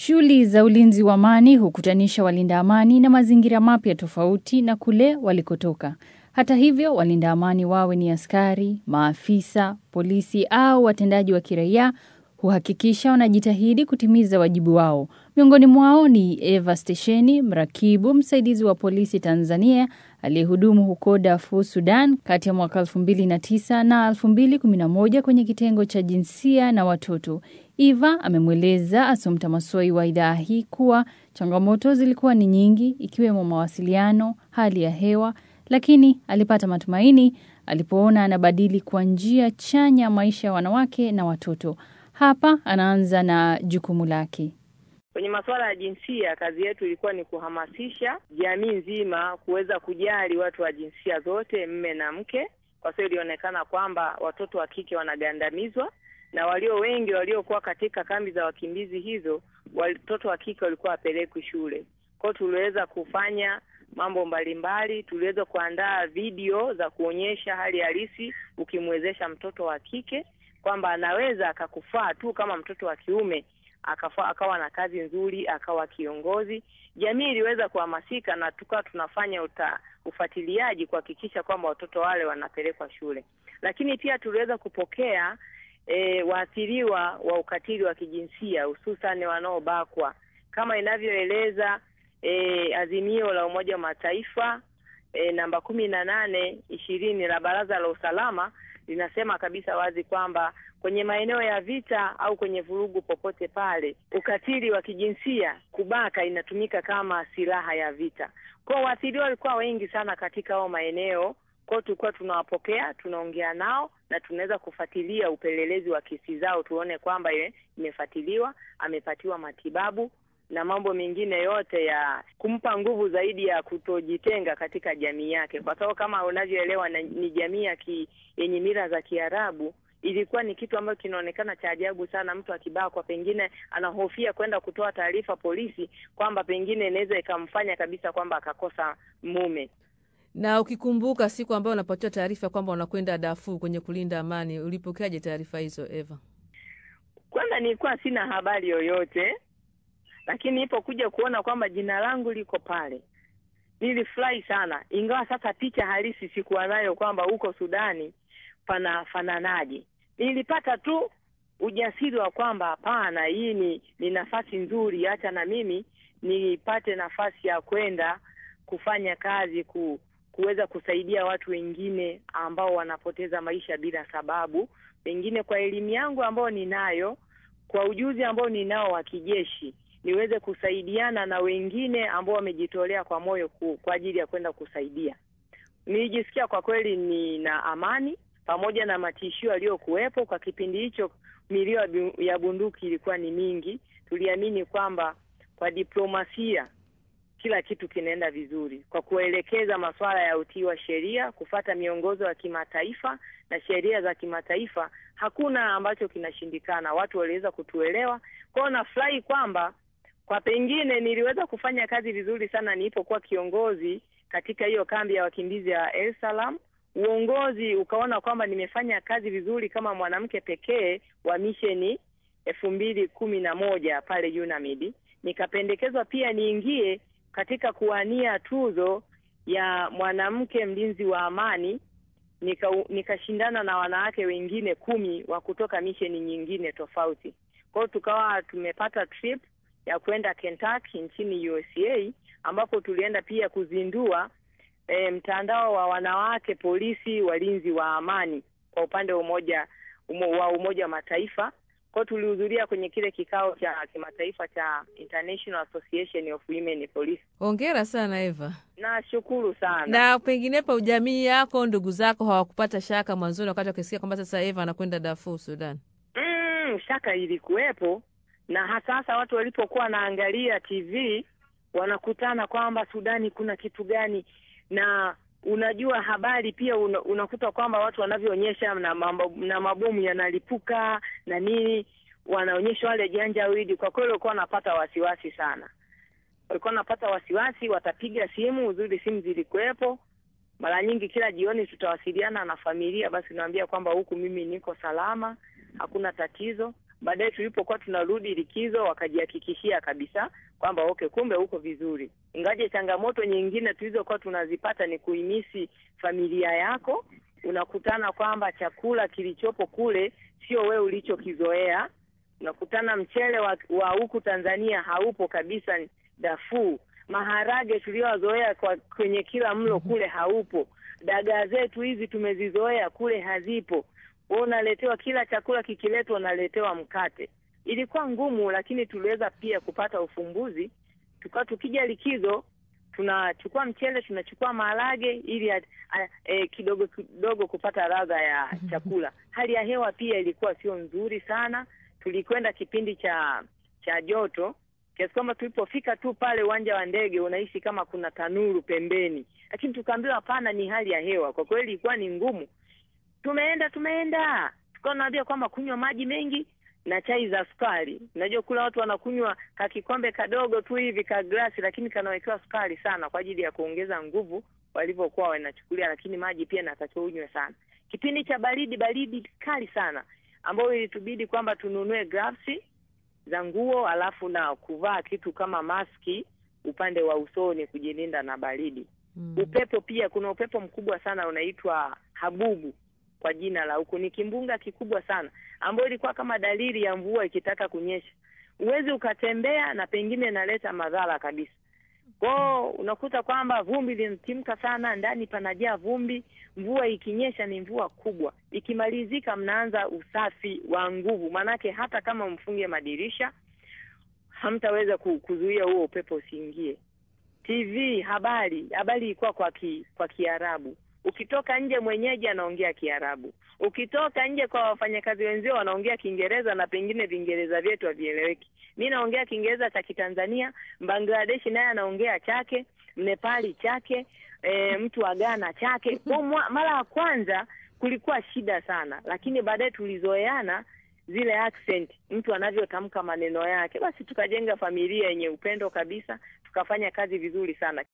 Shughuli za ulinzi wa amani hukutanisha walinda amani na mazingira mapya tofauti na kule walikotoka. Hata hivyo, walinda amani wawe ni askari, maafisa, polisi au watendaji wa kiraia huhakikisha wanajitahidi kutimiza wajibu wao. Miongoni mwao ni Eva Stesheni, mrakibu msaidizi wa polisi Tanzania aliyehudumu huko Darfur, Sudan kati ya mwaka 2009 na 2011 kwenye kitengo cha jinsia na watoto. Eva amemweleza Asomta Masoi wa idhaa hii kuwa changamoto zilikuwa ni nyingi ikiwemo mawasiliano, hali ya hewa, lakini alipata matumaini alipoona anabadili kwa njia chanya maisha ya wanawake na watoto. Hapa anaanza na jukumu lake. Kwenye masuala ya jinsia, kazi yetu ilikuwa ni kuhamasisha jamii nzima kuweza kujali watu wa jinsia zote, mme na mke, kwa sababu ilionekana kwamba watoto wa kike wanagandamizwa na walio wengi waliokuwa katika kambi za wakimbizi hizo, watoto wa kike walikuwa wapelekwi shule. Kwa hiyo tuliweza kufanya mambo mbalimbali, tuliweza kuandaa video za kuonyesha hali halisi, ukimwezesha mtoto wa kike kwamba anaweza akakufaa tu kama mtoto wa kiume akafa, akawa na kazi nzuri, akawa kiongozi. Jamii iliweza kuhamasika na tukawa tunafanya uta, ufuatiliaji kuhakikisha kwamba watoto wale wanapelekwa shule, lakini pia tuliweza kupokea e, waathiriwa wa ukatili wa kijinsia hususan wanaobakwa kama inavyoeleza e, azimio la Umoja wa Mataifa e, namba kumi na nane ishirini la Baraza la Usalama linasema kabisa wazi kwamba kwenye maeneo ya vita au kwenye vurugu popote pale, ukatili wa kijinsia, kubaka, inatumika kama silaha ya vita. Kwa waathiriwa walikuwa wengi sana katika hao maeneo kwao, tulikuwa tunawapokea, tunaongea nao na tunaweza kufuatilia upelelezi wa kesi zao, tuone kwamba imefuatiliwa, amepatiwa matibabu na mambo mengine yote ya kumpa nguvu zaidi ya kutojitenga katika jamii yake, kwa sababu kama unavyoelewa ni jamii ya ki, yenye mila za Kiarabu. Ilikuwa ni kitu ambacho kinaonekana cha ajabu sana. Mtu akibakwa, pengine anahofia kwenda kutoa taarifa polisi, kwamba pengine inaweza ikamfanya kabisa kwamba akakosa mume. Na ukikumbuka siku ambayo unapatiwa taarifa kwamba unakwenda Darfur kwenye kulinda amani, ulipokeaje taarifa hizo Eva? Kwanza nilikuwa sina habari yoyote lakini ipo kuja kuona kwamba jina langu liko pale, nilifurahi sana, ingawa sasa picha halisi sikuwa nayo kwamba huko Sudani panafananaje. Nilipata tu ujasiri wa kwamba hapana, hii ni, ni nafasi nzuri, acha na mimi nipate nafasi ya kwenda kufanya kazi ku, kuweza kusaidia watu wengine ambao wanapoteza maisha bila sababu, pengine kwa elimu yangu ambayo ninayo, kwa ujuzi ambao ninao wa kijeshi niweze kusaidiana na wengine ambao wamejitolea kwa moyo ku, kwa ajili ya kwenda kusaidia. Nilijisikia kwa kweli nina amani, pamoja na matishio yaliyokuwepo kwa kipindi hicho. Milio ya bunduki ilikuwa ni mingi. Tuliamini kwamba kwa diplomasia kila kitu kinaenda vizuri, kwa kuelekeza masuala ya utii wa sheria, kufata miongozo ya kimataifa na sheria za kimataifa, hakuna ambacho kinashindikana. Watu waliweza kutuelewa kwao. Nafurahi kwamba kwa pengine niliweza kufanya kazi vizuri sana nilipokuwa kiongozi katika hiyo kambi ya wakimbizi ya El Salam. Uongozi ukaona kwamba nimefanya kazi vizuri kama mwanamke pekee wa misheni elfu mbili kumi na moja pale UNAMID. Nikapendekezwa pia niingie katika kuwania tuzo ya mwanamke mlinzi wa amani, nika nikashindana na wanawake wengine kumi wa kutoka misheni nyingine tofauti. Kwa hiyo tukawa tumepata trip ya kwenda Kentucky nchini USA ambapo tulienda pia kuzindua e, mtandao wa wanawake polisi walinzi wa amani kwa upande wa umoja umo, wa Umoja wa Mataifa. Kwa hiyo tulihudhuria kwenye kile kikao cha kimataifa cha International Association of Women Police. Hongera sana Eva. Nashukuru sana. Na penginepo jamii yako, ndugu zako hawakupata shaka mwanzoni wakati wakisikia kwamba sasa Eva anakwenda Darfur, Sudan? Mm, shaka ilikuwepo na hasa hasa watu walipokuwa wanaangalia TV wanakutana kwamba Sudani kuna kitu gani, na unajua habari pia una, unakuta kwamba watu wanavyoonyesha na, na mabomu yanalipuka na nini, wanaonyesha wale janjawidi. Kwa kweli walikuwa wanapata wasiwasi sana, walikuwa wanapata wasiwasi, watapiga simu. Uzuri simu zilikuwepo, mara nyingi kila jioni tutawasiliana na familia, basi naambia kwamba huku mimi niko salama, hakuna tatizo. Baadaye tulipokuwa tunarudi likizo, wakajihakikishia kabisa kwamba okay, kumbe uko vizuri. Ingaje changamoto nyingine tulizokuwa tunazipata ni kuimisi familia yako, unakutana kwamba chakula kilichopo kule sio wewe ulichokizoea. Unakutana mchele wa, wa huku Tanzania haupo kabisa Darfur. Maharage tuliyozoea kwa kwenye kila mlo kule haupo. Dagaa zetu hizi tumezizoea kule hazipo. Wewe unaletewa kila chakula kikiletwa, unaletewa mkate. Ilikuwa ngumu, lakini tuliweza pia kupata ufumbuzi. Tukawa tukija likizo tunachukua mchele, tunachukua maharage ili a, a, e, kidogo kidogo kupata ladha ya chakula. Hali ya hewa pia ilikuwa sio nzuri sana. Tulikwenda kipindi cha cha joto kiasi kwamba tulipofika tu pale uwanja wa ndege unahisi kama kuna tanuru pembeni, lakini tukaambiwa hapana, ni hali ya hewa. Kwa kweli ilikuwa ni ngumu. Tumeenda tumeenda, tukawa naambia kwamba kunywa maji mengi na chai za sukari. Unajua kula watu wanakunywa kakikombe kadogo tu hivi ka glasi, lakini kanawekewa sukari sana kwa ajili ya kuongeza nguvu walivyokuwa wanachukulia, lakini maji pia natakiwa unywe sana. Kipindi cha baridi, baridi kali sana, ambayo ilitubidi kwamba tununue gloves za nguo, alafu na kuvaa kitu kama maski upande wa usoni kujilinda na baridi. Mm. Upepo pia, kuna upepo mkubwa sana unaitwa habubu kwa jina la huku, ni kimbunga kikubwa sana ambayo ilikuwa kama dalili ya mvua ikitaka kunyesha. Huwezi ukatembea na pengine inaleta madhara kabisa. Kwao unakuta kwamba vumbi linatimka sana, ndani panajaa vumbi. Mvua ikinyesha ni mvua kubwa, ikimalizika mnaanza usafi wa nguvu, maanake hata kama mfunge madirisha hamtaweza ku- kuzuia huo upepo usiingie. TV habari, habari ilikuwa kwa ki, kwa Kiarabu. Ukitoka nje mwenyeji anaongea Kiarabu, ukitoka nje kwa wafanyakazi wenzio wanaongea Kiingereza na pengine Viingereza vyetu havieleweki. Mi naongea Kiingereza cha Kitanzania, Bangladeshi naye anaongea chake, Mnepali chake, e, mtu wa Ghana chake. Kwa mwa- mara ya kwanza kulikuwa shida sana, lakini baadaye tulizoeana zile accent, mtu anavyotamka maneno yake, basi tukajenga familia yenye upendo kabisa, tukafanya kazi vizuri sana.